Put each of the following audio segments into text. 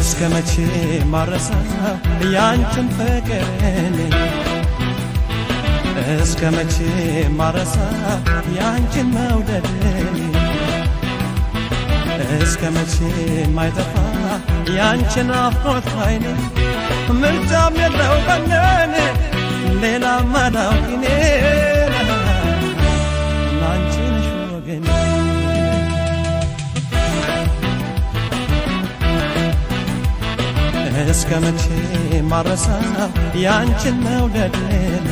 እስከ መቼ ማረሳው ያንቺን ፍቅርን እስከ መቼ ማረሳው ያንቺን መውደድን እስከ መቼ ማይጠፋ ያንቺን አፍሮት አይኔ ምርጫም የለው በነን ሌላ ማዳውቂኔ ላንቺ ነሽ ወገኔ እስከ መቼ ማረሳው ያንቺን መውደድን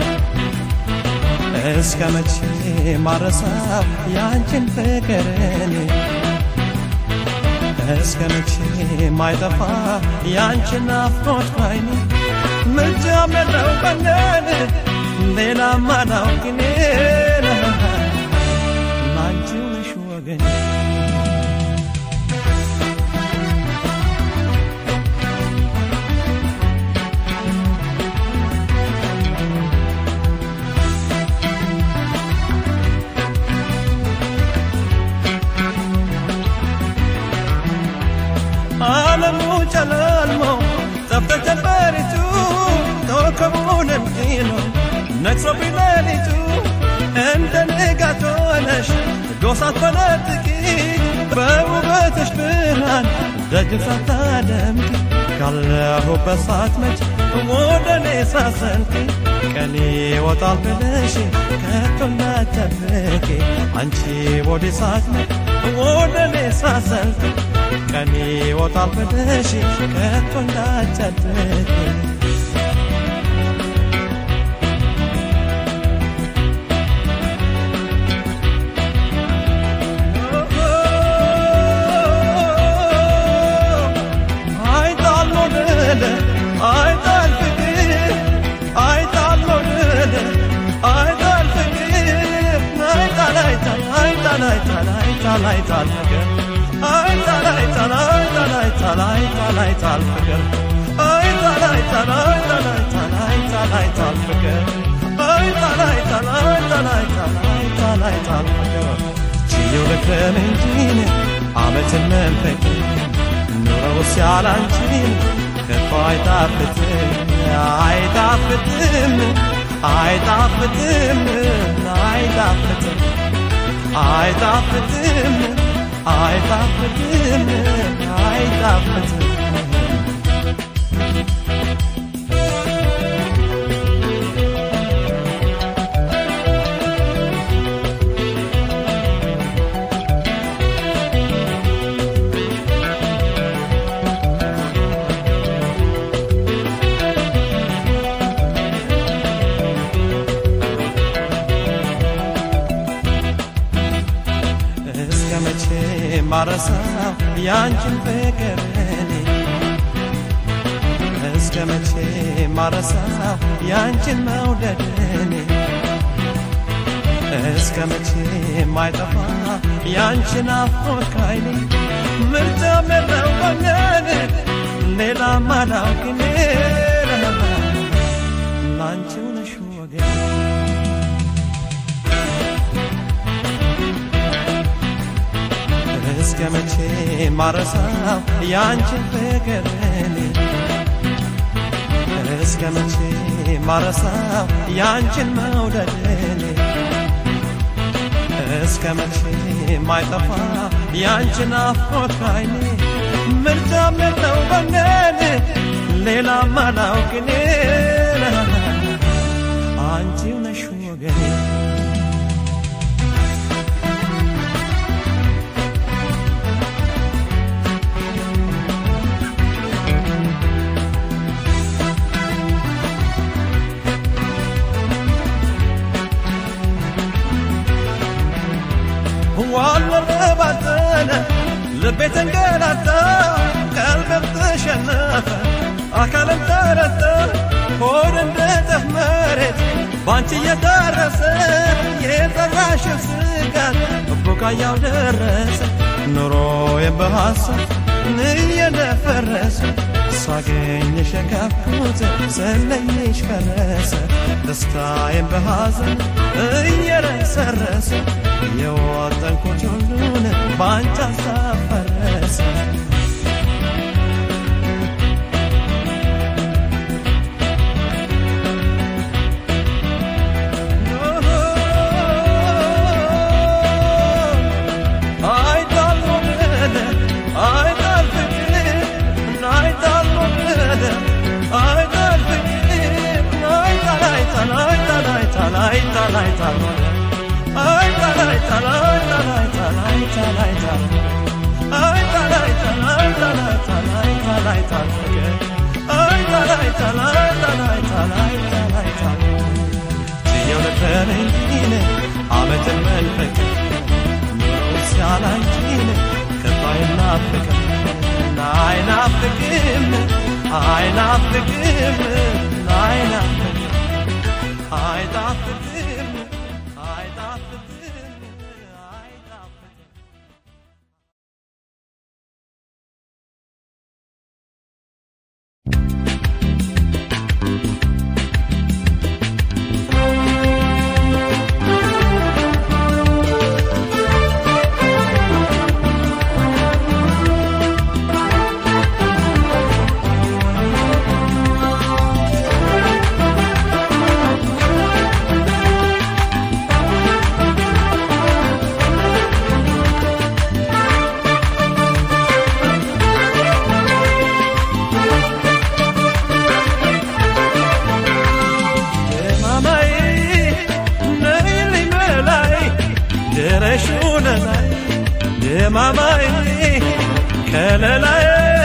እስከ መቼ ማረሳው ያንቺን ፍቅርን እስከ መቼ ማይጠፋ ያንቺን ናፍቆት ባይኔ ምርጫም የለው በነን ሌላ ማዳውቂኔ ላንቺው ነሽ ወገኔ ዓለሙ ጨለልሞ ጠፍተ ጀንበሪቱ ኮከቡ ነምኪኖ ነግሶብኝ ሌሊቱ እንደ ንጋት ሆነሽ ጎሳት ፈነጥቂ በውበትሽ ብርሃን ደጅ ሳታደምቂ ካለሁበት ሳትመጭ ወደ እኔ ሳሰልቂ ቀኔ ይወጣል ብለሽ ከቶ እንዳትጠብቂ አንቺ ወደ ሳትመጭ ወደ እኔ ሳሰልቂ ቀኔ ይወጣል ብለሽ ከቶ እንዳትጠብቂ አይጣል ሞደለ አይጣል ፍቅር አይጣል ሞደለ አይጣል ፍቅር አይጣል አይጣል አይጣል አይጣል አይጣል አይጣል ፍቅር አይጣል አይጣል አይጣል አይጣል አይጣል አይጣል ፍቅር አይጣል አይጣል አይጣል አይጣል አይጣል አይጣል ፍቅር አይጣል አይጣል አይጣል አይጣል አይጣል አይጣል ፍቅር ችየው ልክረም እንጂ ዓመትን መንፈቅ ኑሮው ሲያላንቺን ከቶ አይጣፍጥም አይጣፍጥም አይጣፍጥም አይጣፍጥም አይጣፍጥም አይጣፍጥም አይጣፍጥም እስከ መቼ ማረሳው ያንቺን ፍቅርን እስከ መቼ ማረሳው ያንቺን መውደድን እስከ መቼ ማይጠፋ ያንቺን አፍቆት ካይኔ ምርጫም የለው በነን ሌላ ማዳውቅኔ ላንቺው ነሽ ወገኔ እስከ መቼ ማረሳው ያንቺን ፍቅርን እስከ መቼ ማረሳው ያንቺን መውደድን እስከ መቼ ማይጠፋ ያንቺን አፍቆት ካይኔ ምርጫም የለው በነን ሌላ ማላውቅኔ አንቺው ነሽ ወገኔ ዋለለ ባዘነ ልቤ ተንገላታ ቀልቤም ተሸነፈ አካልም ተረታ ሆድ እንደ ጠፍ መሬት ባንቺ እየደረሰ የጠራሽው ስጋት ቡቃያው ደረሰ ኑሮዬም በሐሳብ እየደፈረሰ ሳገኝሽ የካፍኩት ስለይሽ ፈረሰ ደስታዬም በሐዘን እየረሰረሰ የወጠንኩት ሁሉን በአንቺ አሳፈረሰ talai talai talai talai talai Ay talai talai talai talai talai talai Ay talai talai talai talai talai talai ዚያው ነበረኝ ዓመትን መንፈቅ ኑሮ ሲያላንቺን ከፋይናፍቅም አይናፍቅም አይናፍቅም አይናፍቅም አይጣፍጥም አይጣፍጥም አይጣፍጥም ማማዬ ነይልኝ መላይ ድረሹን ላይ የማማዬ ከለላይ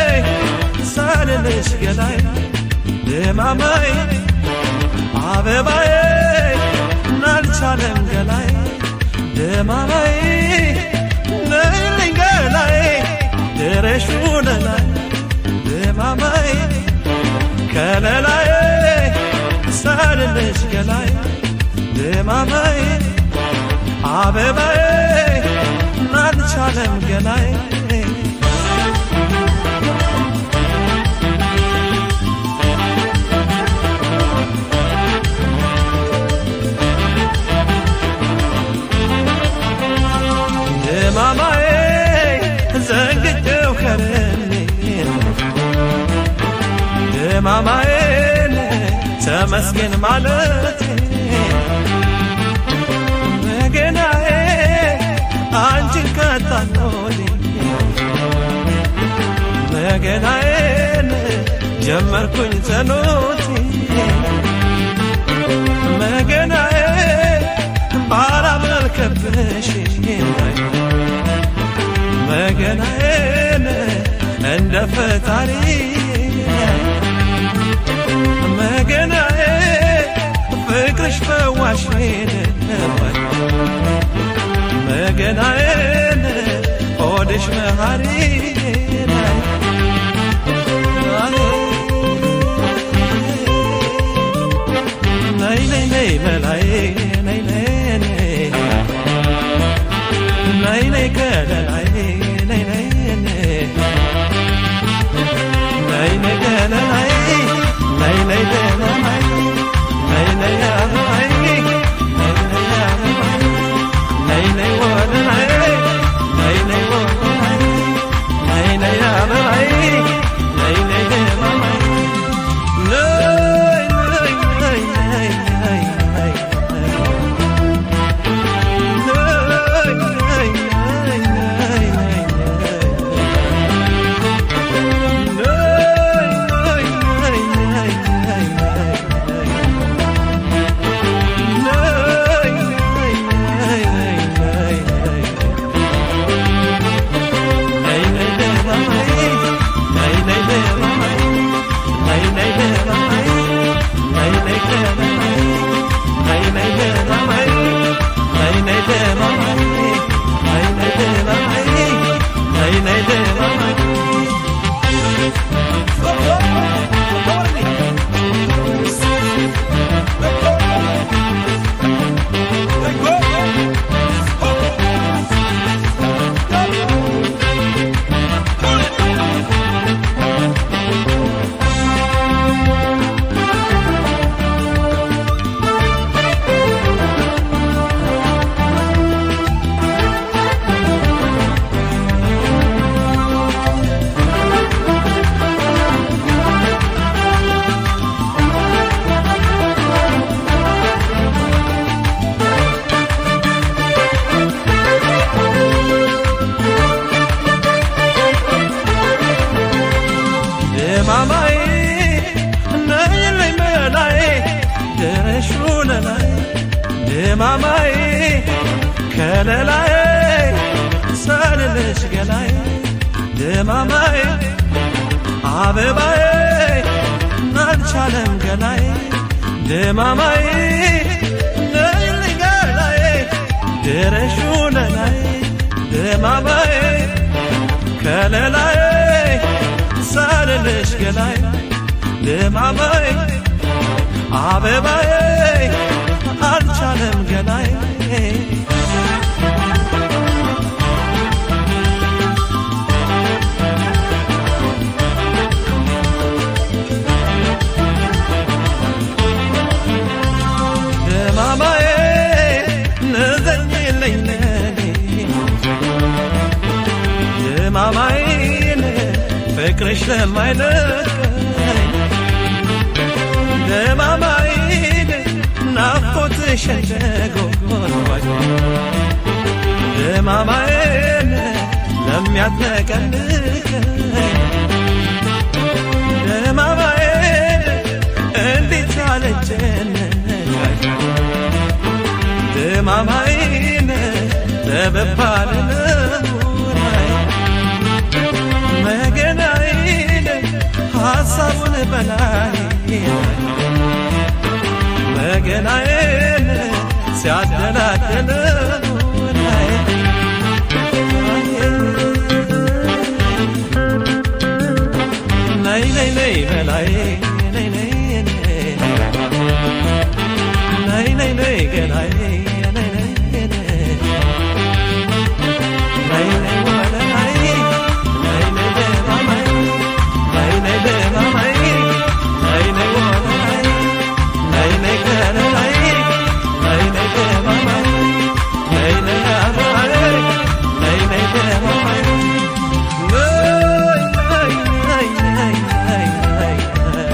ሳልልሽ ገላይ የማማዬ አበባዬ ናልቻለም ገላይ የማማዬ ነይልኝ ገላይ ድረሹን ላይ የማማዬ ከለላይ ሳልልሽ ገላይ ድማማዬ አበባዬ ናልቻለም ገላይ ድማማዬ ዘንግቼው ከረኔ ድማማዬን ተመስገን ማለት መገናዬ አንቺን ከታኖል መገናዬን ጀመርኩኝ ጸሎት መገናዬ ባላመልከብሽ መገናዬን እንደ ፈጣሪ መገናዬ ፍቅርሽ ፈዋሽን መገናዬን ሆድሽ መሃሪ ነይ ነይ ነይ መላይ ነይ ነይ ነይ ነይ ነይ ከለላይ ነይ ነይ ነይ ነይ ነይ ገለላይ ነይ ነይ ገለላይ ነይ ነይ አበባይ ነይ ነይ አበባይ ነይ ነይ ወደላይ ነይ ነይ ወደላይ ነይ ነይ አበባይ ነይ ነይ ገለላይ ነይ ነይ ነይ ነይ ነይ ማማዬ ነይልኝ መላይ ድረሹን ላይ ድማማዬ ከለላዬ ሳልልሽ ገላዬ ድማማዬ አበባዬ አልቻለም ገላዬ ድማማዬ ነይልኝ ገላዬ ድረሹ ለላዬ ድማማዬ ከለላዬ ሳልልሽ ገላዬ ድማማዬ አበባዬ አልቻለም ገላዬ ድማማዬ ንዘኝልኝ ለኔ ድማማዬን ፍቅርሽ ለማይለቀኝ ድማማዬን ናፍቆትሽ እንደጎርባኝ ድማማዬን ለሚያጥለቀልቀኝ ድማማዬን እንዴት ያለጨነቀኝ ድማማዬን ለበባል ለሙናይ መገናዬን ሐሳቡን በላይ መገናዬን ሲያደላደል ሙናይ ነይ ነይ ነይ በላይ ነይ ነይ ነይ ነይ ነይ ገላይ ነይ ነይ ነይ ነይ ወለላይ ነይ ነይ ደማማይ ነይ ነይ ደማማይ ነይ ነይ ወለላይ ነይ ነይ ገለላይ ነይ ነይ ደማማይ ነይ ነይ አበባይ ነይ ነይ ደማማይ ነይ ነይ ነይ ነይ ነይ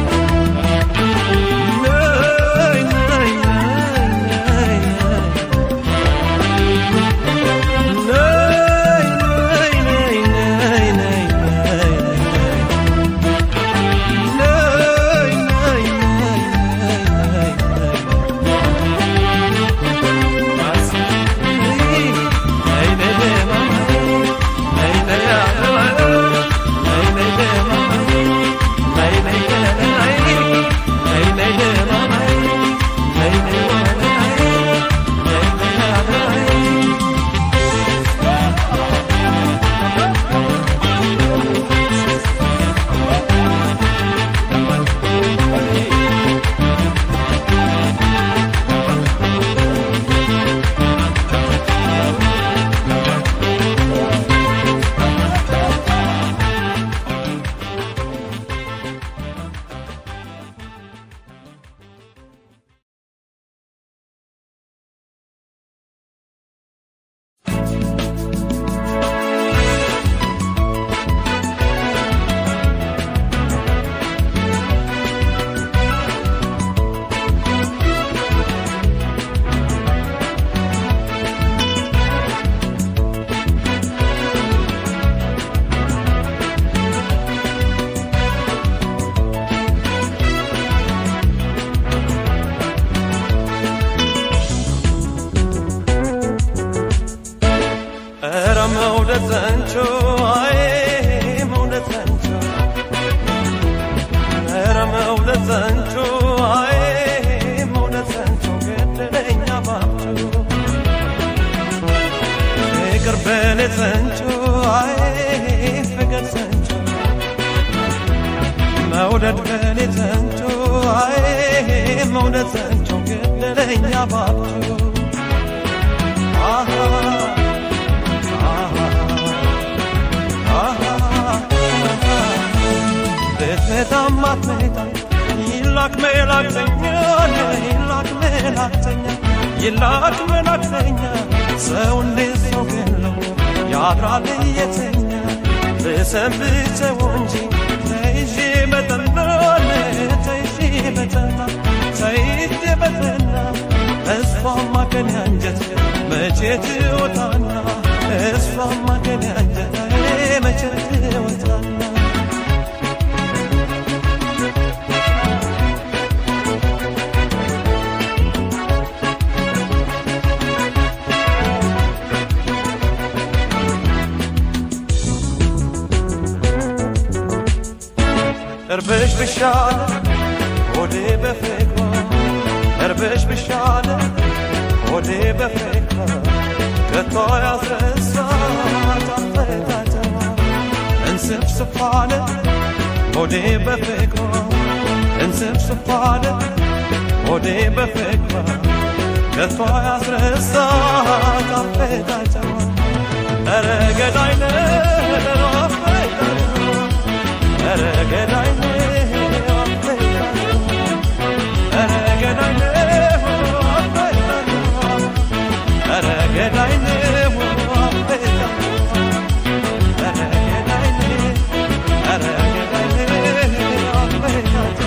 ኧረ መውደድ ዘንቾ አይ መውደድ ዘንቾ ኧረ መውደድ ዘንቾ አይ መውደድ ዘንቾ ገደለኛ ባብቾ ፍቅር በሌት ዘንቾ አይ ፍቅር ዘንቾ መውደድ በሌት ዘንቾ አይ መውደድ ዘንቾ ገደለኛ ባብቾ አሃ ቤትቤታም አትመጣ ይላክ መላክተኛ ይላክ መላክተኛ ይላክ መላክተኛ ሰው እንዴት ሰው ገለው ያድራል የተኛ ብሰንብተው እንጂ ተይዤ በጠና ተይዤ በጠና ተይዤ በጠና እሷማ ከኔ አንጀት መቼ ትወጣና እሷማ ከኔ አንጀት መቼ ትወጣና ቅርብሽ ብሻለ ሆዴ በፍቅሯ ቅርብሽ ብሻለ ሆዴ በፍቅሯ ከቶ ያስረሳት አፈታተማ እንስፍስፋለ ሆዴ በፍቅሯ እንስፍስፋለ ሆዴ በፍቅሯ ከቶ ያስረሳት አፈታተማ ኧረ ገዳይ ነው አፈታተማ ኧረ ገዳይ ነው አፈታተማ ኧረ ገዳይ ነው አፈታተማ ኧረ ገዳይ ነው አፈታተማ ኧረ ገዳይ ነው ኧረ ገዳይ ነው አፈታተማ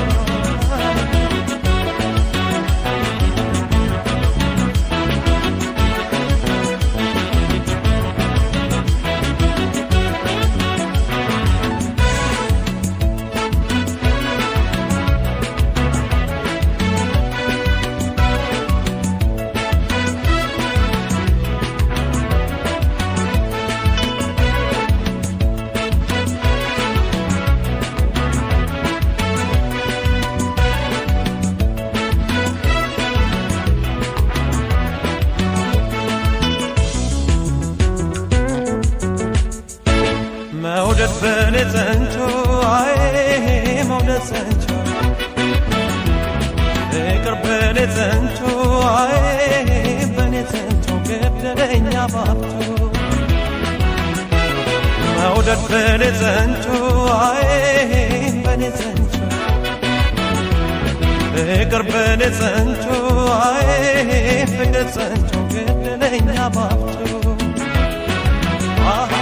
መውደድ በኔ ጸንቶ አይ መውደድ ጸንቶ ፍቅር በኔ ጸንቶ አይ በኔ ጸንቶ ገደለኛ ባብቶ መውደድ በኔ ጸንቶ አይ በኔ ጸንቶ ፍቅር በኔ ጸንቶ አይ ፍቅር ጸንቶ ገደለኛ ባብቶ አሃ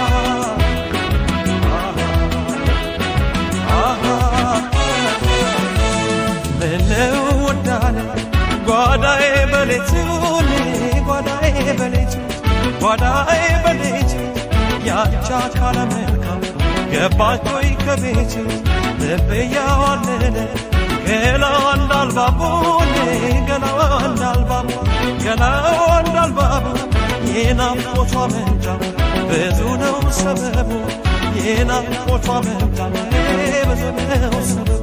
ምነው ወዳለ ጓዳዬ በሌቱ ጓዳዬ በሌቱ ጓዳዬ በሌቱ ያቻ ካለ መልካም ገባች ወይ ከቤቱ ልብ እያዋለለ ገላዋ እንዳልባቡን ገላዋ እንዳልባቡ ገላዋ እንዳልባቡ የናፍቆቷ መንጫ ብዙ ነው ሰበቡ የናፍቆቷ መንጫ ብዙ ነው ሰበቡ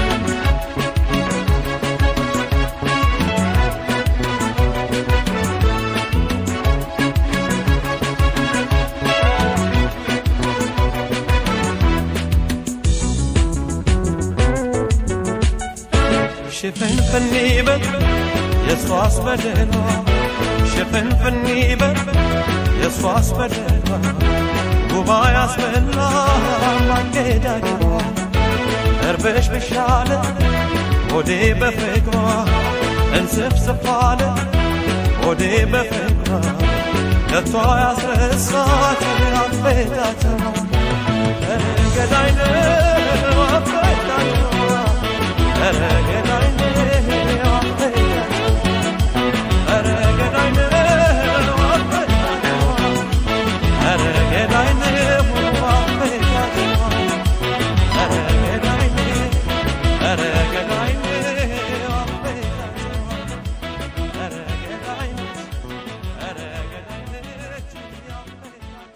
ሽፍንፍን ይበል የሷስ በደሏ ሽፍንፍን ይበል የሷስ በደሏ ጉባ ያስበላ ማገዳደሯ እርብሽ ብሻለ ሆዴ በፍቅሯ እንስፍስፋለ ሆዴ በፍቅሯ ከቷ ያስረሳት አፈታተማ ገዳይ ነው አፈታተማ ኧረ ገዳይ ነው አፈታተማ ኧረ ገዳይ ነው አፈታተማ ኧረ ገዳይ ነው አፈታተማ ኧረ ገዳይ ነው ኧረ ገዳይ ነው አፈታተማ ኧረ ገዳይ ነው ኧረ ገዳይ ነው አፈታተማ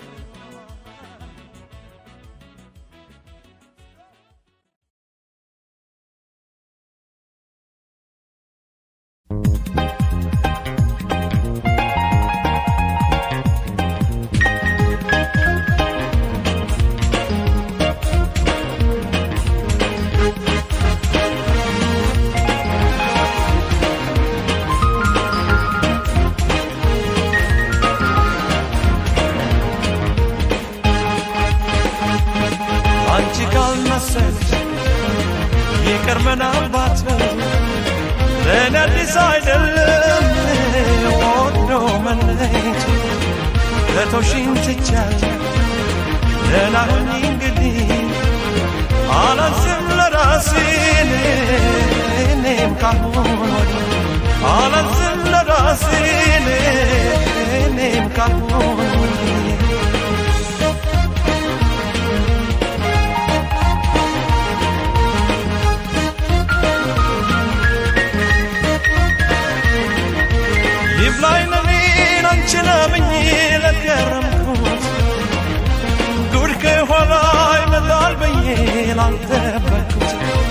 አንቺ ካልመሰልሽ ይቅር ምናልባት ለእኔ አዲስ አይደለም ወዶ መለየት ከቶሽኝ ትቻለሁ ደህና ሁኚ እንግዲህ አላዝም ለራሴ እኔም ካሁን ወዲህ አላዝም ለራሴ እኔም ካሁን ወዲህ ይብላኝ ለኔን አንቺን አምኜ ለገረምኩት ጉድ ከኋላ ይመጣል ብዬ ላልጠበቅኩት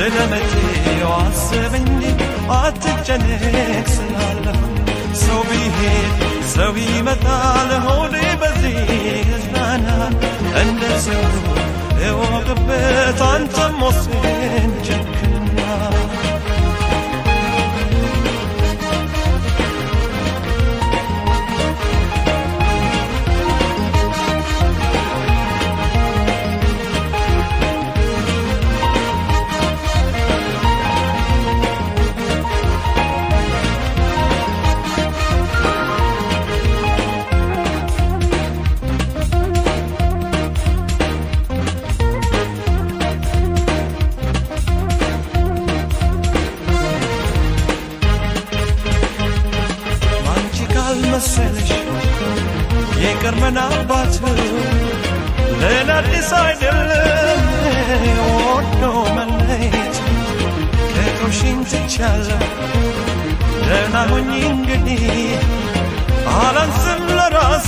ስለ መቼው አስብ እንጂ አትጨነቅ ስላለሁ ሰው ቢሄድ ሰው ይመጣል ሆዴ በዚህ እዝናና እንደ ሰው እወቅበት አንተም ወስን ጨክና አንቺ ካልመሰለሽ የቅርመን አባት ሌላ አዲስ አይደለም ወዶ መለየት ከቶሽን ትቻለሁ ደህና ሁኚ እንግዲህ አላንስም ለራሴ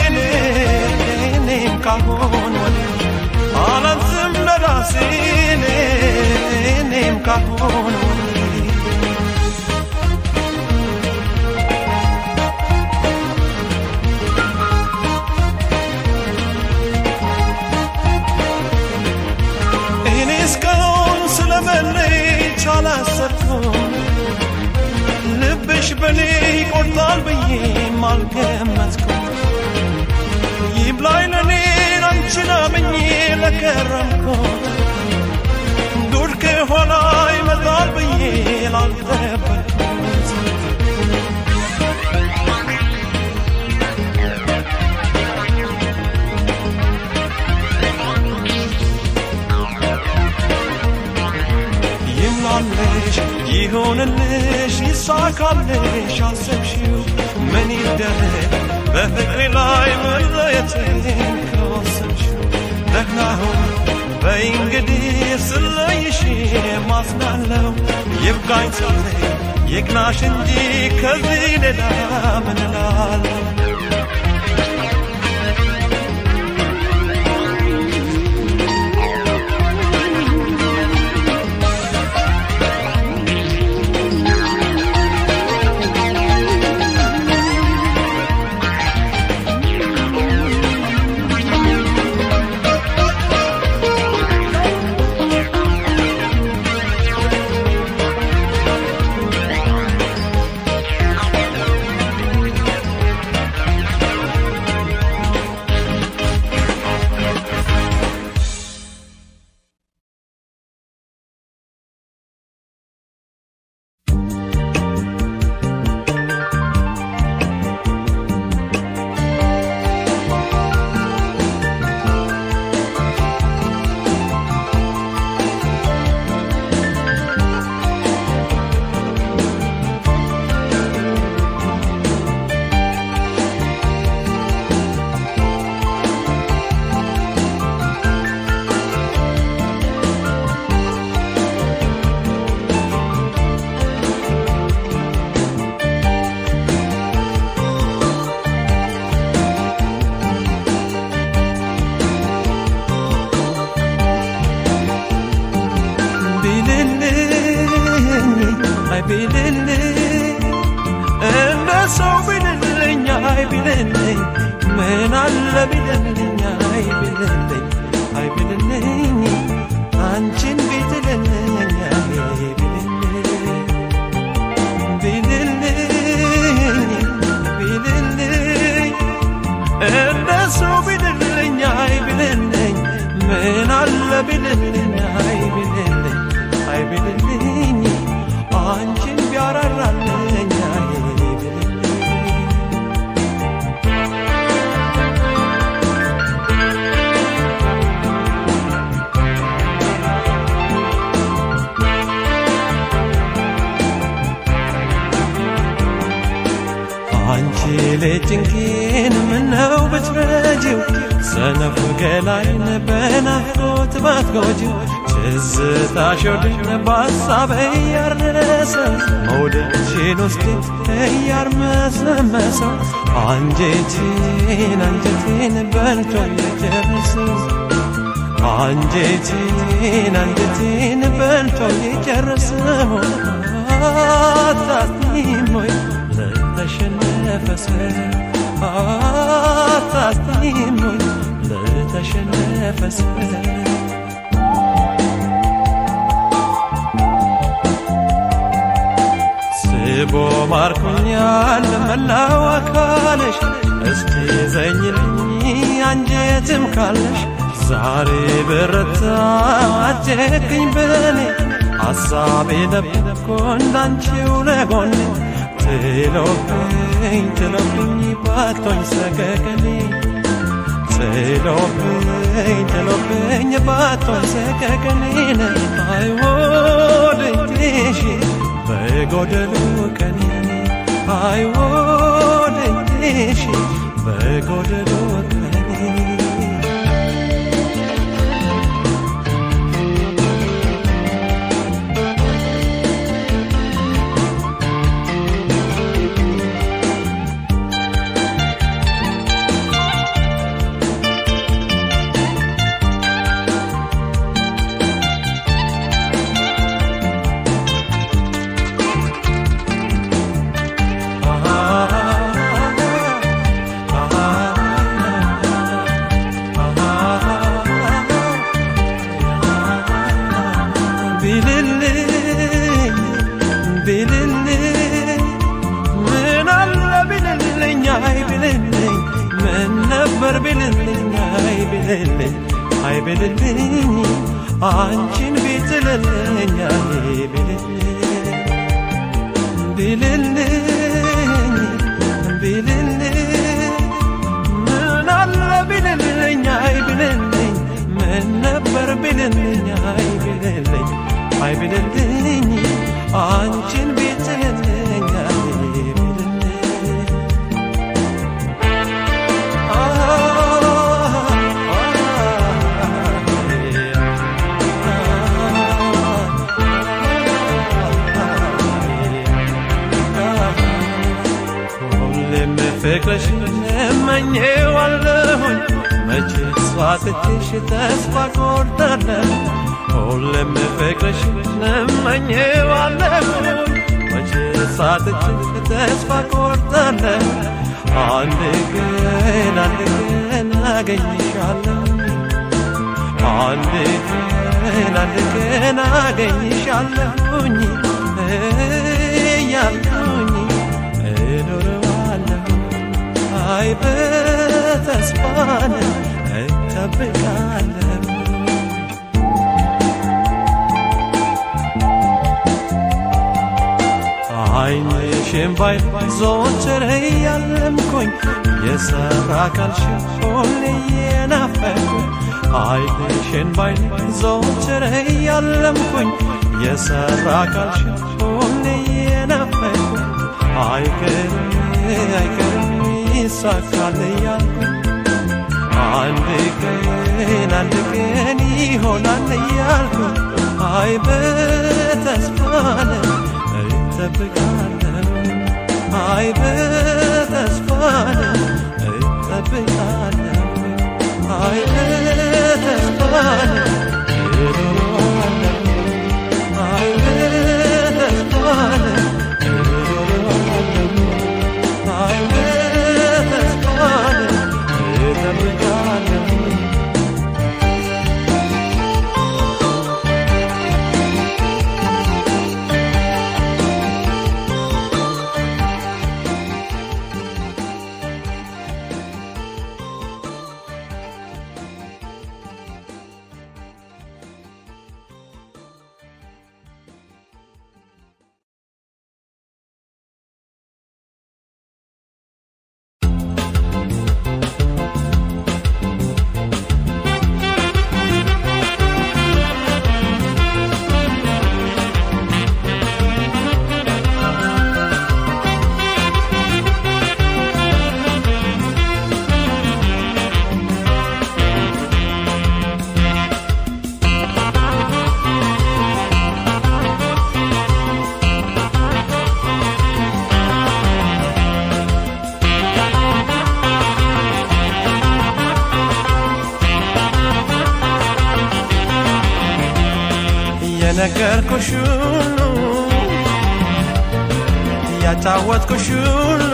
እኔም ካሁን ወዲህ አላንስም ለራሴ እኔም ካሁን ወዲህ እኔ እስካሁን ስለመለየት አላሰብኩም ልብሽ በኔ ይቆርጣል ብዬም አልገመትኩም ይብላኝ ለእኔ አንቺን አምኜ ለከረምኩት ጉድ ከኋላ ይመጣል ብዬ ላልጠበቅኩት ይምላልሽ ይሆንልሽ ይሳካልሽ አሰብሽው ምን ይደረግ በፍቅሬ ላይ መለየትን ከወሰንሽው ደህና ሁን በይ እንግዲህ ስለይሽ ማዝናለው ይብቃኝ ሳለኝ ይቅናሽ እንጂ ከዚህ ሌላ ምን እላለሁ ቢልልኝ አይ ቢልልኝ እንደ ሰው ቢልልኝ አይ ቢልልኝ ምን አለ ቢልልኝ አይ ቢልልኝ አይ ቢልልኝ አንቺን ቢትልልኝ አይ ቢልልኝ ቢልልኝ ቢልልኝ እንደ ሰው ቢልልኝ አይ ቢልልኝ ምን አለ ቢልልኝ አይ ቢልልኝ አይ ቢልልኝ አንቺን ቢያራራልኝ አይ ቢልልኝ አንቺ ልጅንኪን ምነው ብትረጂው ሰነፉ ገላይን በናፍቆት ባትጎጂው ትዝታሽ ወድን በሐሳብ እያረሰው መውደድሽን ውስጤ እያርመሰመሰው አንጀቴን አንጀቴን በልቶ የጨርሰው አንጀቴን አንጀቴን በል በልቶ ይጨርሰው አታስቲም ወይ ለተሸነፈ ሰው አታስቲም ወይ ለተሸነፈ ሰው ስቦ ማርኮኛል መላው አካልሽ እስቲ ዘኝልኝ አንጀትም ካለሽ ዛሬ በረታ አጀግኝ በኔ ሐሳቤ ደብቆ እንዳንቺው ለጎኔ ትሎብኝ ትሎብኝ ባቶኝ ሰቀቀኔ ትሎብኝ ትሎብኝ ባቶኝ ሰቀቀኔን አይወድሽ በጎደሉ ቀኔ አይወድሽ በጎደሉ ቀኔ ቢልልኝ ቢልልኝ ምን አለ ቢልልኝ አይ ቢልልኝ ምን ነበር ቢልልኝ አይ ቢልልኝ አይ ቢልልኝ አንቺን ቢትልልኝ አይ ቢልልኝ ቢልልኝ ቢልልኝ ምን አለ ቢልልኝ አይ ቢልልኝ ምን ነበር ቢልልኝ አይ ቢልልኝ አይ ቢልልኝ አንቺን ቢትልልኝ አይ ቢልልኝ ሁሌም ፍቅርሽ እመኘዋለሁኝ መቼ ስዋትችሽ ተስፋ ቆርጣለሁ ሁሌም ፍቅርሽ እመኘዋለሁኝ መቼ ሳትችሽ ተስፋ ቆርጣለሁ አንድ ቀን አንድ ቀን አገኝሻለሁ አንድ ቀን አንድ ቀን አገኝሻለሁኝ እያልኩኝ እኖረዋለሁ አይ በተስፋን እጠብቃለሁ አይንሽን ባይ ዞትር እያለምኩኝ የሰራ ካልሽን ሁሌ የናፈኩኝ አይንሽን ባይ ዞትር እያለምኩኝ የሰራ ካልሽን ሁሌ የናፈኩኝ አይቀርም አይቀርም ይሳካል እያልኩኝ አንድ ቀን አንድ ቀን ይሆናል እያልኩኝ አይ በተስፋን እጠብቃለሁ አይ በተስፋን እጠብቃለሁ አይ በተስፋን እኖራለሁ አይ በተስፋን እኖራለሁ አይ በተስፋን እጠብቃለሁ የነገርኩሽ ሁሉ እያጫወትኩሽ ሁሉ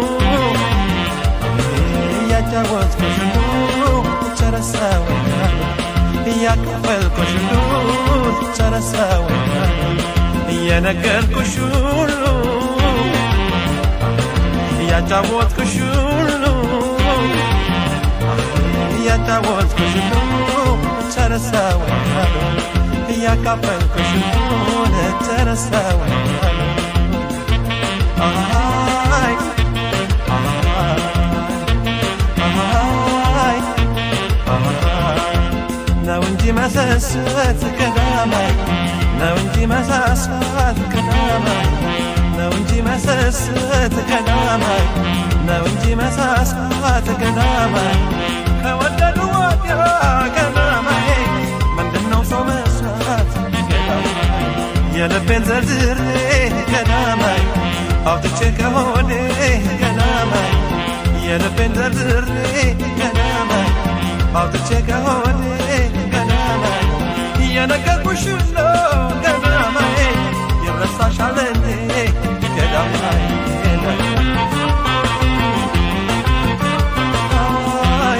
እያጫወትኩሽ ሁሉ ጨረሰወኛል እያከፈልኩሽ ሁሉ ጨረሰወኛል እየነገርኩሽ ሁሉ እያጫወትኩሽ ሁሉ እያጫወትኩሽ ሁሉ ጨረሰወኛል እያካፈልኩሽ ሁሉ ጨረሰወኛል አይ አይ ነው እንጂ መሰሰት ቀዳማይ ነው እንጂ መሳሳት ቀዳማይ ነው እንጂ መሰሰት ቀዳማይ ነው እንጂ መሳሳት ቀዳማይ ከወደዱ ወዲያ ቀዳማይ ምንድነው ሰው መስራት ቀዳማይ የልቤን ዘርዝሬ ቀዳማይ አውጥቼ ከሆዴ ቀዳማይ የልቤን ዘርዝሬ ቀዳማይ አውጥቼ ከሆዴ ቀዳማይ እየነገርኩሽ ነው ቀዳማይ ይረሳሻል እንዴ ቀዳማይ አይ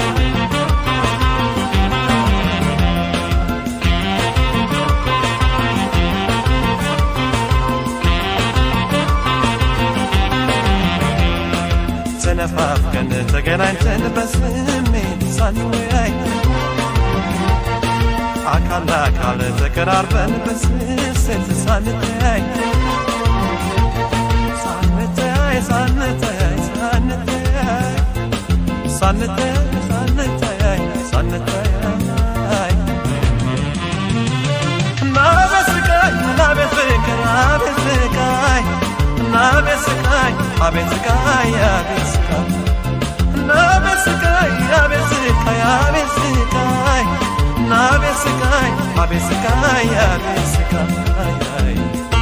ተነፋፍቀን ተገናኝተን በስሜት ሳንወያይ አካል ለአካል ተቀራርበን በስስት ሳንተያይ ሳንተያይ ሳንተያይ ሳንተያይ ሳንተያይ ሳንተያይ ሳንተያይ ናቤት ስቃይ ናቤት ፍቅር አቤት ስቃይ ናቤት ስቃይ አቤት ስቃይ አቤት ስቃይ ናቤት ስቃይ አቤት ስቃይ አቤት ስቃይ ናቤት ስቃይ አቤት ስቃይ አቤት ስቃይ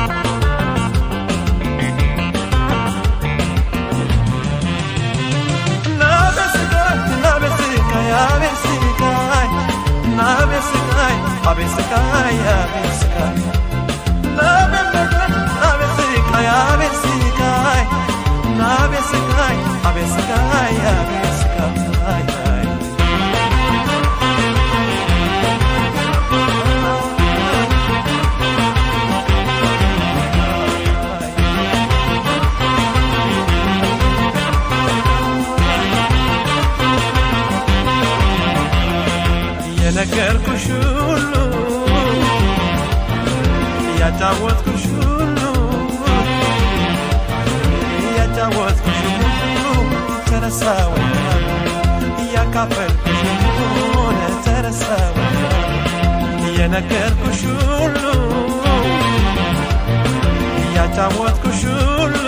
ናቤት ስቃይ ናቤት ስቃይ አቤት ስቃይ ናቤት ስቃይ አቤት ስቃይ አቤት ስቃይ ናቤት ስቃይ አቤት ስቃይ አቤት ስቃይ ናቤት ስቃይ አቤት ስቃይ አቤት ስቃይ የነገርኩሽ ሁሉ እያጫወትኩሽ ሁሉ እያጫወትኩሽ ሁሉ ተረሳወኛል እያካፈልኩሽ ሁሉ ተረሳወኛል የነገርኩሽ ሁሉ እያጫወትኩሽ ሁሉ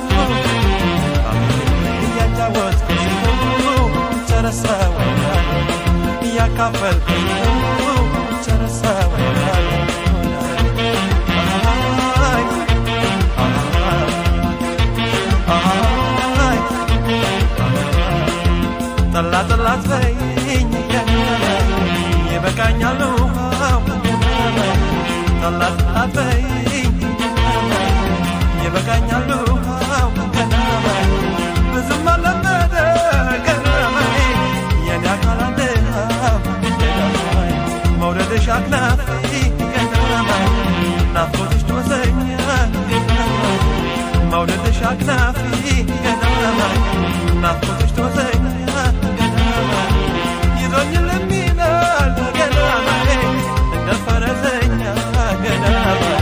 እያጫወትኩሽ ሁሉ ተረሳወኛል እያካፈልኩሽ ሁሉ ተረሳወኛል አይ አይ ጠላ ጠላት በይኝ ገናናይ ይበቃኛል ውሃው ገናናይ ጠላ ጠላት በይኝ ገናናይ ይበቃኛል ውሃው ገናናይ ብዙም አለመደ ገናናይ የኔ አካል አንድሃው ገናናይ መውደድሽ አክናፊ ገናናይ ናፍቆትሽ ትወሰኛል ገናናይ መውደድሽ አክናፊ ገናናይ ናፍቆትሽ ትወሰኛል ገናናይ ይዞኝ ለሚላል ገናናይ እንደ ፈረሰኛ ገናናይ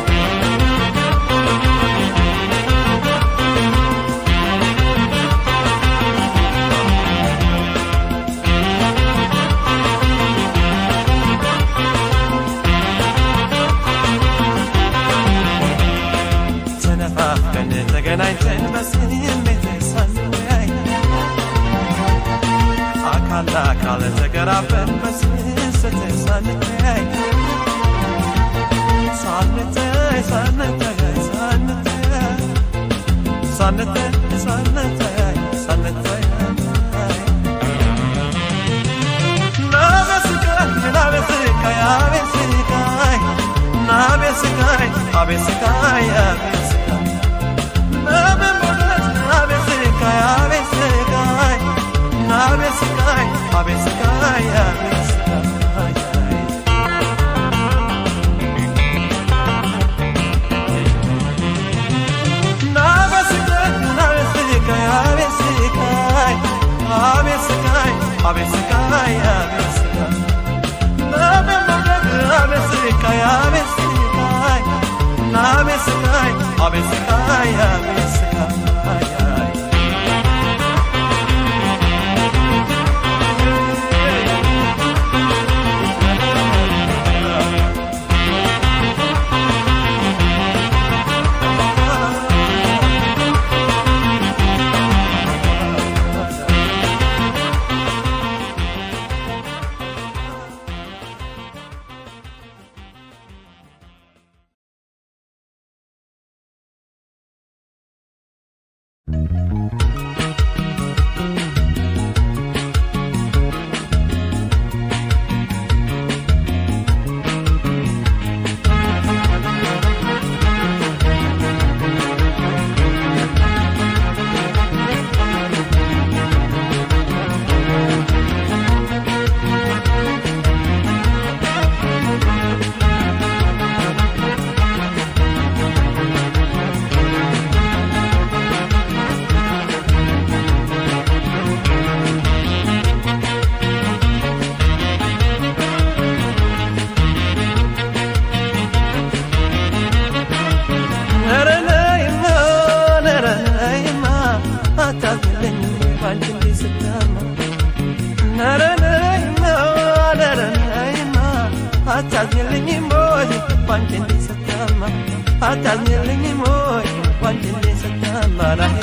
ተነፋፍቀን ተገናኝተን በስሜት ሳንወያይ አካል ለአካል ተቀራርበን በስስት ሳንተያይ ሳንተያይ ሳንተያይ ሳንተያይ ሳንተያይ ሳንተያይ ሳንተያይ ናበስቃይ ናበስቃይ አቤት ስቃይ ናበ አቤት ስቃይ አቤት ስቃይ በምን ሞላት አቤት ስቃይ አቤት ስቃይ አቤት ስቃይ አቤት ስቃይ አቤት ስቃይ አታዝኝልኝም ወይ ባንቺ እንዴት ስታማ አታዝኝልኝም ወይ ባንቺ እንዴት ስታማ ላይ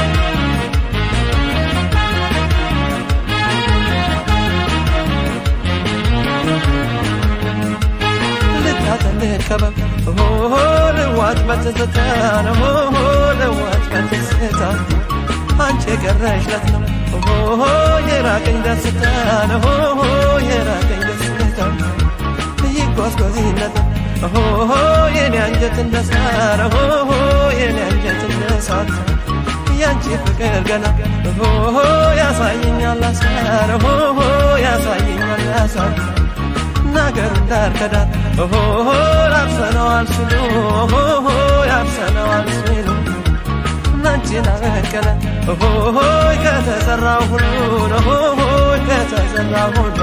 ልታተልህ ከበብ ሆ ልዋት በትዝታ ነው ሆ ልዋት በትዝታ አንቺ የቀረሽለት ነው ሆ የራቀኝ ደስታ ነው ሆ የራቀኝ ደስታ ይጓዝጓዝነት ሆ የኔ አንጀት እንደ ሳር ሆ የኔ አንጀት እንደ ሳት ያንቺ ፍቅር ገና ሆ ያሳየኛል አሳር ሆ ያሳየኛል አሳር ነገሩ ዳር ከዳር ሆ ያርሰነዋል ሲሉ ሆ ያርሰነዋል ሲሉ አንቺን አበቀለ ሆ ከተሰራው ሁሉ ሆ ከተሰራው ሁሉ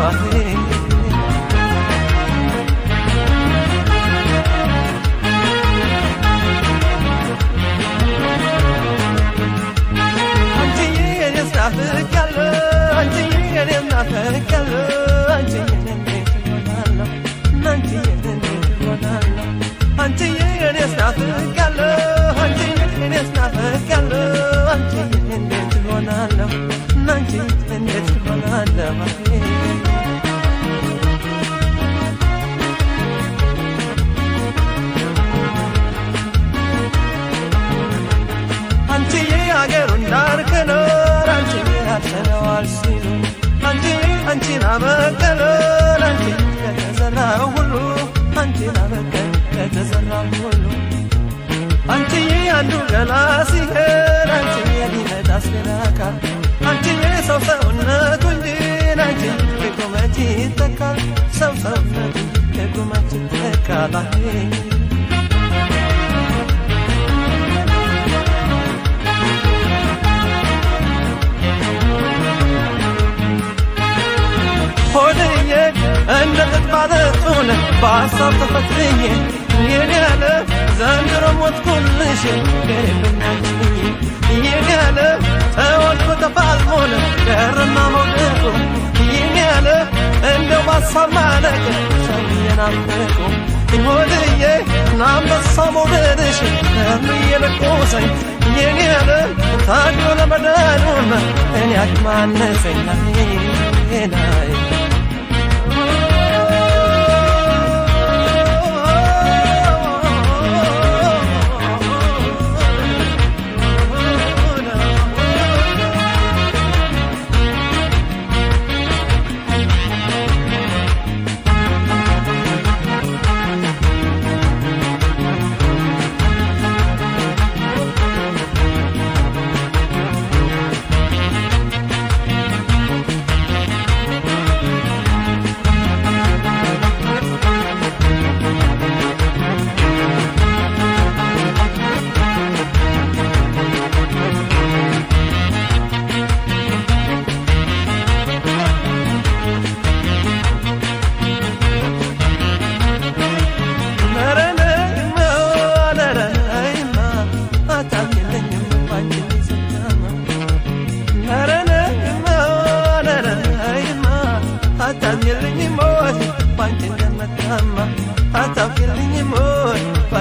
ናፍቄያለሁ አንቺዬን ናፍቄያለሁ አንቺዬን እንዴት እሆናለሁ አንቺዬን እንዴት እሆናለሁ አንቺዬን ናፍቄያለሁ አንቺዬን ናፍቄያለሁ አንቺዬን እንዴት እሆናለሁ አንቺዬን እንዴት እሆናለሁ አንቺዬ አገሩን ዳር ክኖር አንቺዬ ያርሰነዋል ሲሉ አንቺ አንቺን አበቀለ አንቺ ከተዘራው ሁሉ አንቺን አበቀለ ከተዘራው ሁሉ አንቺዬ አንዱ ገላ ሲሄድ አንቺዬ ሊመጣስ ሌላ አካል አንቺዬ ሰው ሰውነቱ እንጂ አንቺ ከቁመት ይተካል ሰው ሰውነቱ ከቁመት ይተካል ሆድዬ እንደ ጥጥ ባለጡን በሐሳብ ተፈትኜ የኔ ያለ ዘንድሮ ሞትኩልሽ ገሬብናችኝ የኔ ያለ ተወልዶ ተፋልሞን ቀረና መውደቁ የኔ ያለ እንደው በሐሳብ ማለቅ ሰው እየናፈቁ ሆድዬ ናንበሳው መውደድሽ እርምዬ ለቆሰኝ የኔ ያለ ታዲዮ ለመዳኑም እኔ አቅማነሰኝ ናይ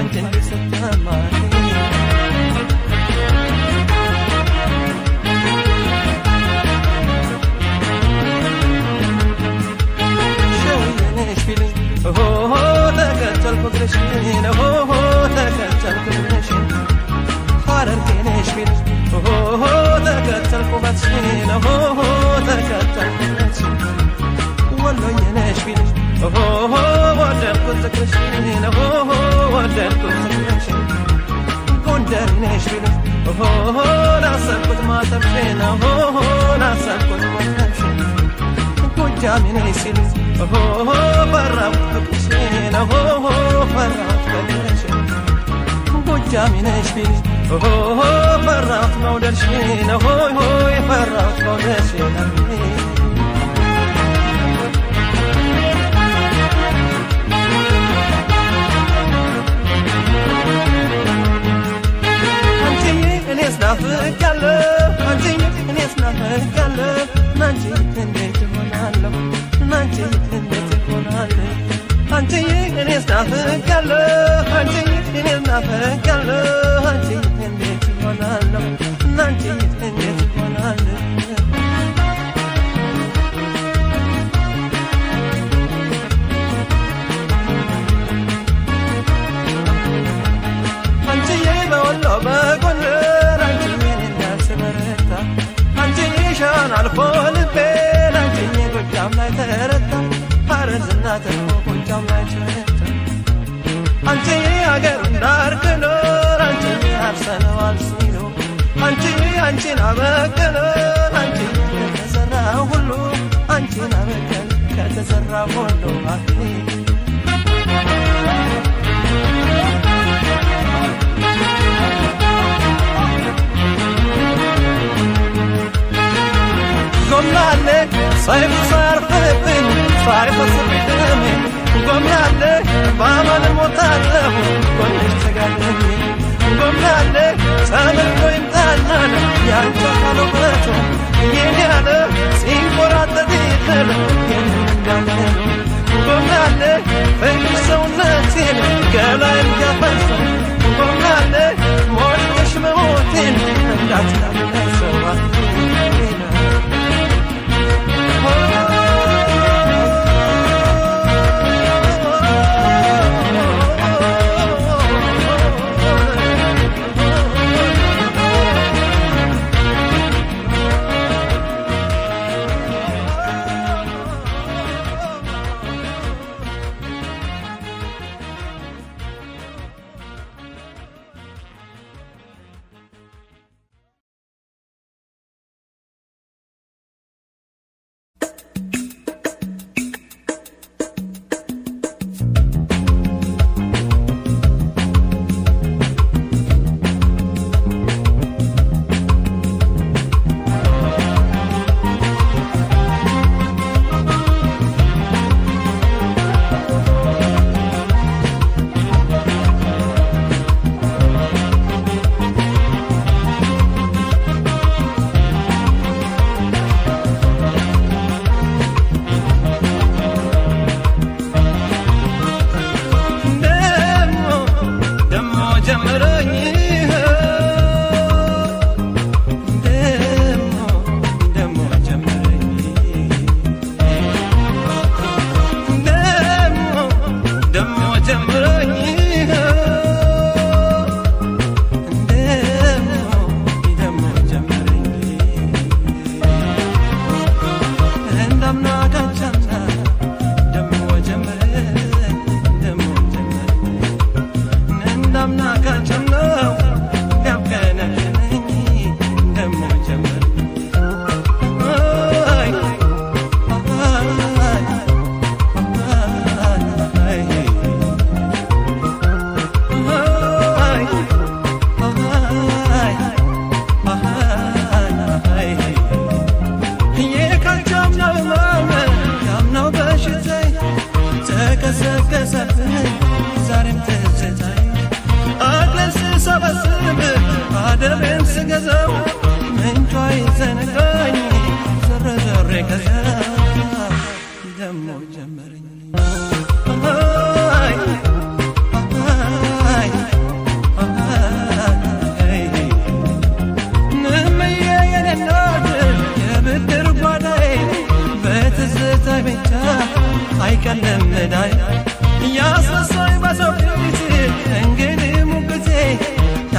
ባንቺ እንዲሰተማኝ ሸውየነሽ ቢልኝ ኦሆ ተከተልኩ እግርሽን ኦሆ ተከተልኩ እግርሽን ሐረርጌ ነሽ ቢልኝ ኦሆ ተከተልኩ ባትሽን ኦሆ ተከተልኩ ባትሽን ወሎዬ ነሽ ቢልኝ ኦሆ ወደድኩት ፍቅርሽን ኦሆ ወደድኩት ፍቅርሽን ጎንደር ነሽ ቢልኝ ኦሆ ናሰብኩት ማተብሽን ኦሆ ናሰብኩት ማተብሽን ጎጃሜ ነሽ ሲሉኝ ኦሆ ፈራሁት ፍቅርሽን ኦሆ ፈራሁት ፍቅርሽን ጎጃሜ ነሽ ቢልኝ ኦሆ ፈራሁት መውደድሽን ኦሆ ፈራሁት መውደድሽን አንቺዬ እኔስ ናፍቄያለሁ አንቺዬ እኔስ ናፍቄያለሁ ናንቺ እንዴት እሆናለሁ ናንቺ እንዴት እሆናለሁ አንቺዬ እኔስ ናፍቄያለሁ አንቺዬ እኔስ ናፍቄያለሁ አንቺ እንዴት እሆናለሁ ናንቺ እንዴት እሆናለሁ አንቺዬ በወሎ በጎንደር አንቺዬን እንዳስበረታ አንቺዬ ሻን አልፎ ልቤን አንቺዬ ጎጃም ላይ ተረታ ሐረርና ተርፎ ጎጃም ላይ ተረታ አንቺዬ አገሩን ዳር ክኖር አንቺዬ አርሰነዋል ሲሉ አንቺዬ አንቺን አበቀለ አንቺዬ ከተሰራ ሁሉ አንቺን አበቀለ ከተሰራ ሁሉ አይ ጎምላሌ ሰይፍ ሳያርፍብኝ ሳይፈስብኝ ደሜ ጎምላሌ በአመል ሞታለሁ ጎንሽ ተጋደሜ ጎምላሌ ተመልቶ ይምጣናል ያንቺ አካል ውበቱ የኔ ያለ ሲንቆራጠጥ ይጥል እንዳለ ጎምላሌ ፍቅር ሰውነቴን ገላይን ያፈሰው ጎምላሌ ሞልተሽ መሞቴን እንዳትላመሰዋ ደሞ ደሞ ጀመረኝ ደሞ ደሞ ጀመረኝ ደሞ ደሞ ጀመረኝ ደሞ ደሞ ጀመረኝ እንዳምና ካቻምና ደሞ ጀመረኝ ደሞ ጀመረኝ እንዳምና ካቻምና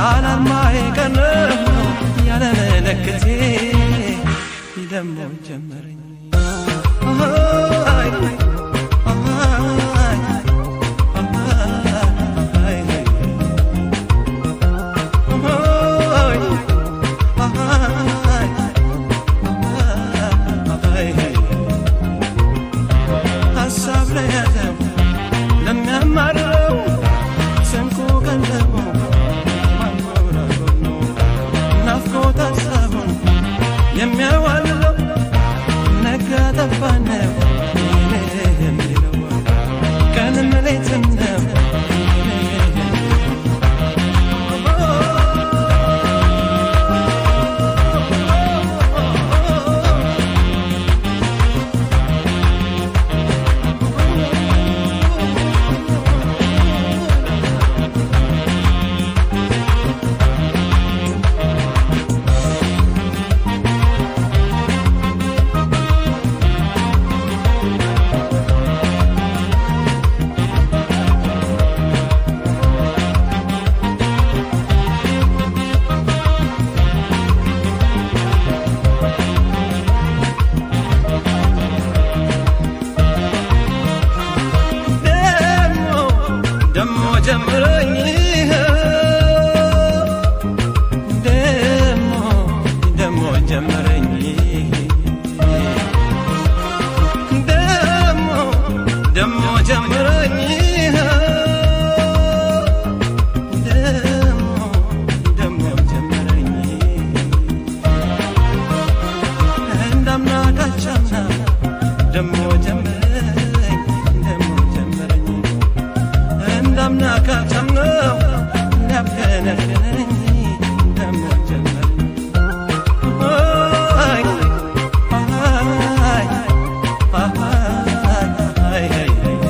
ያላማዬ ቀን ያለ መለክቴ ደሞ ጀመረኝ አይ ሀሳብ ለያዘው ለሚያማርረው ስንቁ ቀለቡ ማንጎራጎር ነው ናፍቆት ሀሳቡን የሚያዋልለው ነጋ ጠባ ነው የሚለው ቀንም ሌትም ነው ደሞ ደሞ ጀምረኝ ደሞ ደሞ ጀምረኝ ደሞ ደሞ ጀምረኝ ደሞ ደሞ ጀምረኝ እንዳምና ካቻምና ደሞ ጀምረኝ ደሞ ጀምረኝ እንዳምና ካቻምነው እንዳብከነከነኝ ደሞ ጀመረኝ አይ አይ አይ አይ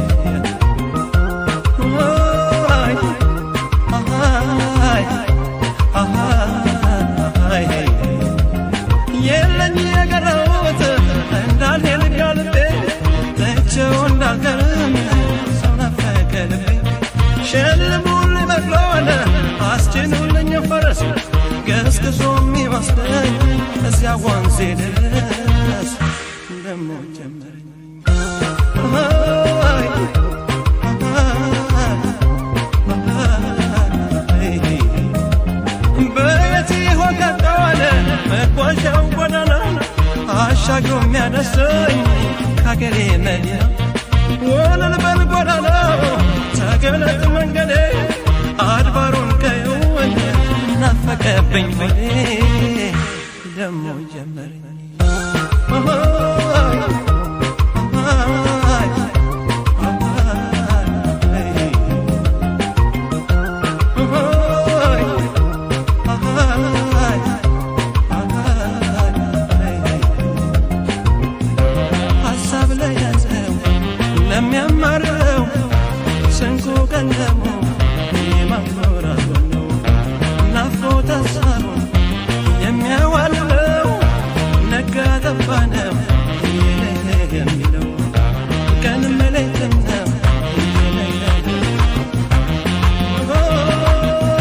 አይ አይ የለኝ የቀረውት እንዳልሄድ ከልቤ ትቼው እንዳልቀርም ሰው ናፈቀ ልቤ ሸልሙልኝ በቅሎን አስጭኑልኝ ፈረስ ገስግሶ የሚወስደኝ እዚያ ወንዜ ድረስ ደሞ ጀመረኝ አይ አይ በየት ይሆን ቀጠዋለ መጓዣው ጎዳና አሻግሮ የሚያደርሰኝ ከአገሬ መዲና ወለል በል ጎዳናው ተገለጥ መንገዴ አድባሩን ከየውን ናፈቀብኝ ሆዴ ደሞ ጀመረኝ አይ አይ ሀሳብ ለያዘው ለሚያማርረው ስንቁ ቀለሙ የማኖራት ነው ናፍቆት ሀሳቡን የሚያዋልለው ነጋ ጠባ ነው የሚለው ቀንም ሌትም ነው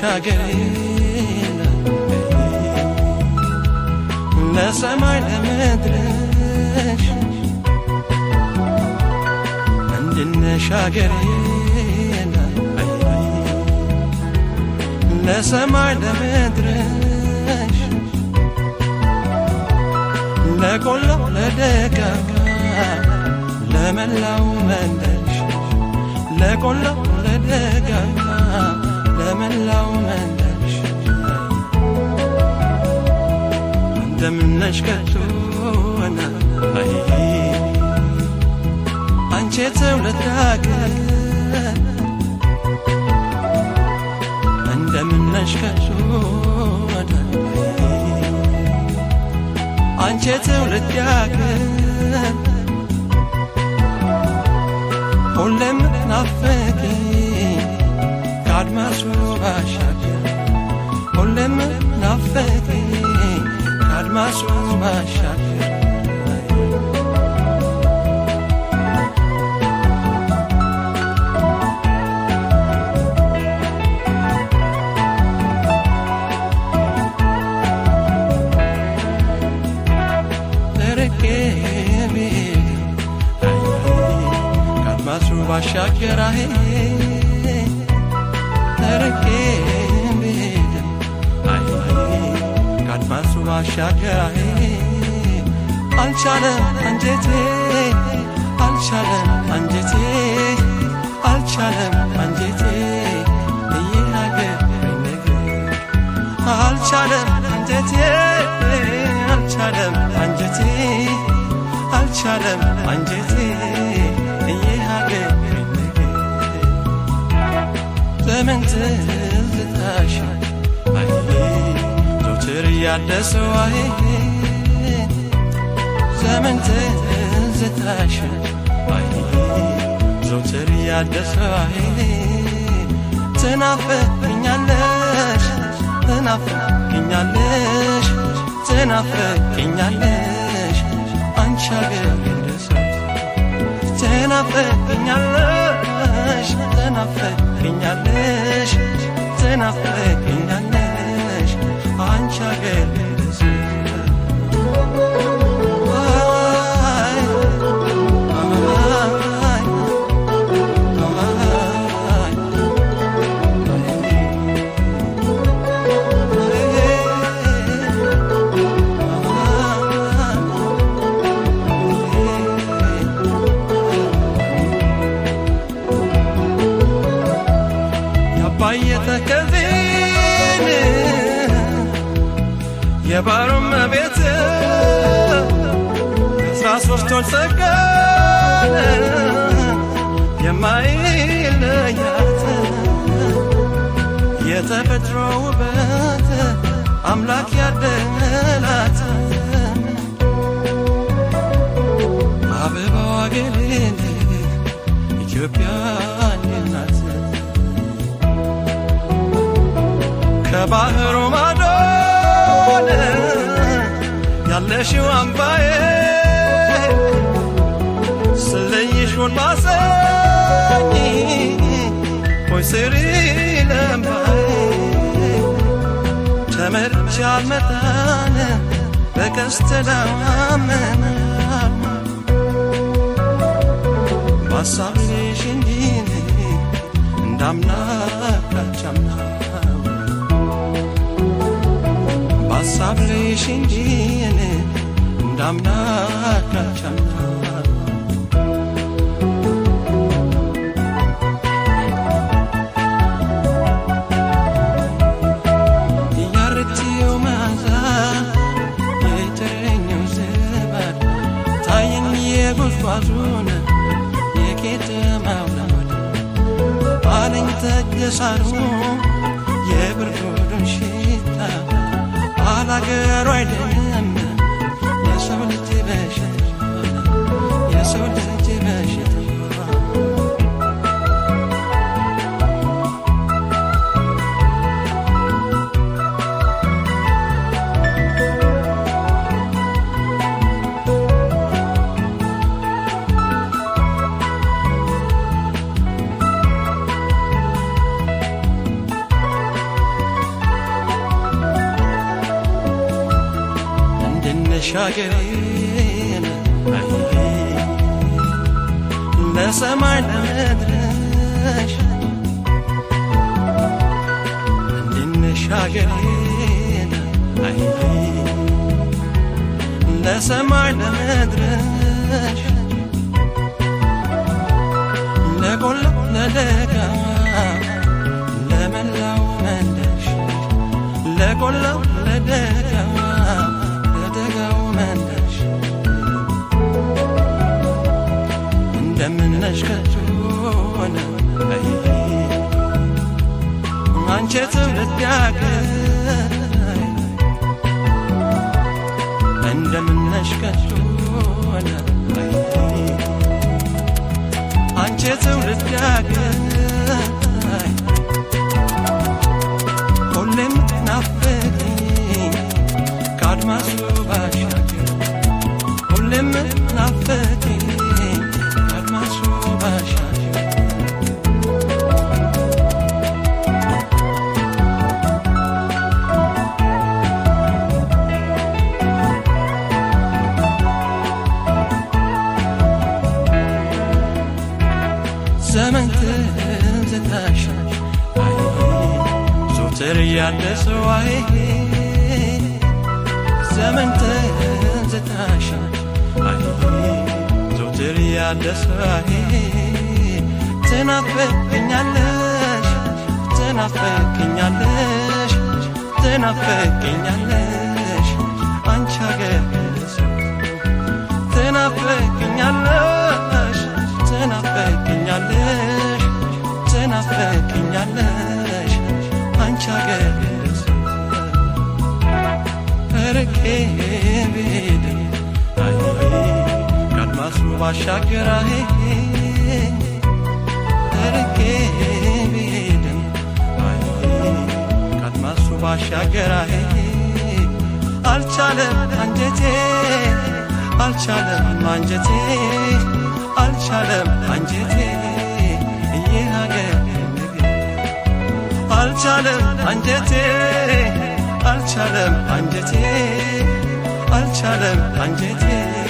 ሀገሬ ለሰማይ ለምድርሽ ምንድነሽ ሀገሬ ለሰማይ ለምድርሽ ለቆላው ለደጋ ለመላው መንደርሽ ለቆላው ለደጋ ለመላው መንደርሽ እንደምነሽ ከቶና አንቺ ትውልድ ሀገር እንደምነሽ ከቶና አንቺ ትውልድ ሀገር ሁሌም ናፍቂ ከአድማሱ ባሻገር ሁሌም ናፍቂ ከአድማሱ ባሻገር ተርቄ ብሄድ ከአድማሱ ባሻገር አሄ ተርቄ ብሄድ አይ ከአድማሱ ባሻገር አሄ አልቻለም አንጀቴ አልቻለም አንጀቴ አልቻለም አንጀቴ እየናገር ነገር አልቻለም አንጀቴ አልቻለም አንጀቴ አልቻለም አንጀቴ እየሀገር ዘመን ትዝታሽ አይ ዘውትር እያደሰው አይ ዘመን ትዝታሽ አይ ዘውትር እያደሰው አይ ትናፍቅኛለሽ ትናፍቅኛለሽ ትናፍቅኛለሽ አንቺ አገር እንደሰው ትናፍቅኛለሽ ትናፍቅኛለሽ ትናፍቅኛለሽ አንቺ አገር እንደሰው አይ አይ አይ ያባየ ተከዜን የባሮም ቤት አስራ ሶስት ወር ጸጋን የማይለያት የተፈጥሮ ውበት አምላክ ያደላት አበባዋ ገሌን ኢትዮጵያ ናት ከባህሩ ማዶን ያለሽው አምባዬ ስለይሽ ወጣሰኝ ሆይ ስሪ ለምባዬ ተመርቻ አልመጣን በቀስተ ዳመና በሀሳብ ልሽ እንጂ እንዳምና ካቻምና በሀሳብ ልሽ እንጂ እንዳምና ካቻምና ያርቲው ማዛ የተረኘው ዝባድ ታየኝ የጉዝጓዙን የቄጠማው ናድ አለኝ ተገሳሩ የብርዱን ሽታ አላገሩ አይደለም የሰው ልጅ በሽታ የሰው ልጅ በሽታ እንሻገሬን ለሰማይ ለመድረሽ እንሻገሬን ለሰማይ ለመድረሽ ለቆላ ለደጋ ለመላው መንደሽ ለቆላ ለደጋ ለደጋው መንደሽ እንደምነሽ ከቶነ አንቺ ትውልድ ያገር እንደምነሽ ከቶነ አንቺ ትውልድ ያገር ሁሌም ናፍቅኝ ከአድማሱ ባሻገር ሁሌም ናፍቅኝ ከአድማሱ ባሻገር ዘመን ትዝታሽ አይ ዞትር ያደሰው አይ ዘመን ትዝታሽ አይ ዞትር ያደሰው አይ ትናፍቅኛለሽ ትናፍቅኛለሽ ትናፍቅኛለሽ አንቺ አገር ሰው ትናፍቅኛለሽ ትናፍቅኛለሽ ትናፍቅኛለሽ አንቺ አገር ሰው ርቄ ብሄድ አይ ከአድማሱ ባሻገር አይ ርቄ ብሄድም አይ ከአድማሱ ባሻገር አይ አልቻለም አንጀቴ አልቻለም አንጀቴ አልቻለም አንጀቴ ይህ ሀገር ነገር አልቻለም አንጀቴ አልቻለም አንጀቴ አልቻለም አንጀቴ